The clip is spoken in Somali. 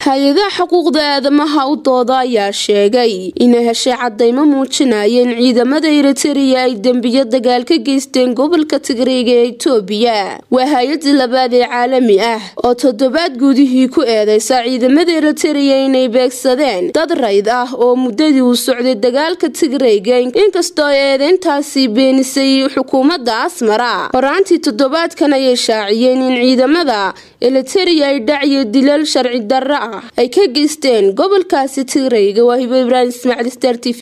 hay-adaha xuquuqda aadamaha u dooda ayaa sheegay inay heshay cadaymo muujinaya in ciidamada eritariya ay dembiyo dagaal ka geysteen gobolka tigreega ee itoobiya waa hay-adii labaad ee caalami ah oo toddobaad gudihii ku eedeysa ciidamada eritariya inay beegsadeen dad rayd ah oo muddadii uu socday dagaalka tigreyga inkastoo eedeyntaasi beenisay xukuumadda asmara horaantii toddobaadkan ayay shaaciyeen in ciidamada eritariya ay dhacyo dilal sharci darro ah ay ka geysteen gobolkaasi tigreyga waa hibo ibraahim ismaaciil star t v